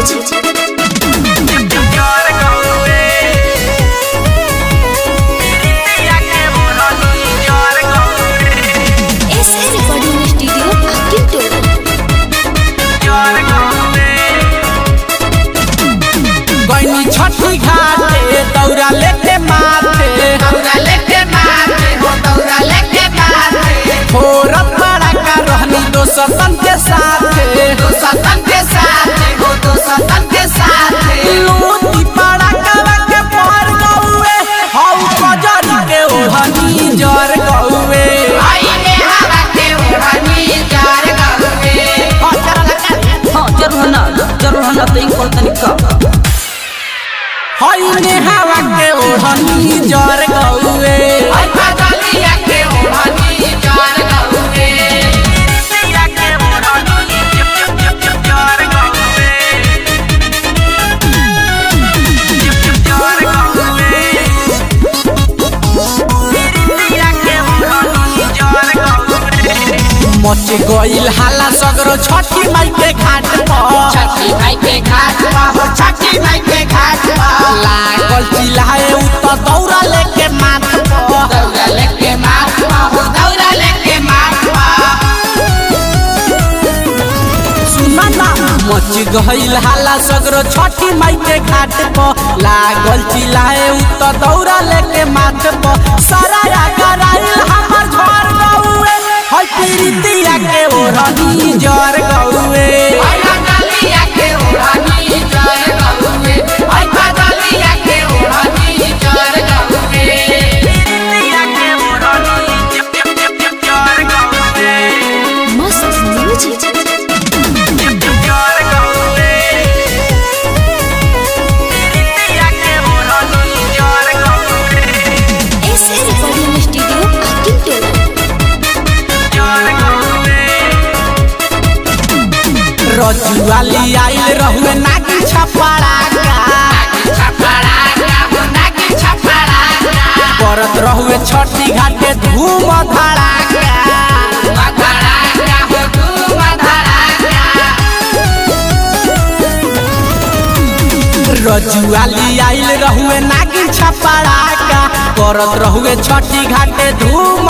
music S A recording studio Aqib Tola गैनी छठी घाटे दौरा लेके माथे दौरा लेके माथे हो दौरा लेके माथे फोरत बड़ा का रहनी दो सतन के साथे दो सतन के साथे हो दो सतन के साथे लूटी बड़ा कवा के पर गौए हौ कजर के ओढ़नी जर गौए आई में हवा के उड़नी जार गवे हाँ जरूर ना जरूर ना तो इनको तनिका हई ने हवा के ओढ़नी जर गौए आई बदलिया के उड़नी जार गवे मच गइल हाला सगरो छठी माई के घाट पर छठी माई के घाट पा हो छठी माई के घाट पा लागल चिल्लाए उ त दौरा लेके माथ पर दौरा लेके माथ पा हो दौरा लेके माथ पा सुना ना मच गइल हाला सगरो छठी माई के घाट पर लागल चिल्लाए उ त दौरा लेके माथ पर सारा कराइल हमर झर गौए हई पीरितिया के ओढ़नी जर गौए आई बदलिया के उड़नी जार गवे आई बदलिया के उड़नी जार गवे मस्त music S A recording studio Aqib Tola रजुआली आइल रहुए नाकी छपाड़ा का छपड़ा हो नाकी छपड़ा करत रहुए छठी घाटे धूम धड़ाका मधड़ा हो तू मधड़ा रजुआली आइल रहुए नागिन छपड़ाका करत रहुए छठी घाटे धूम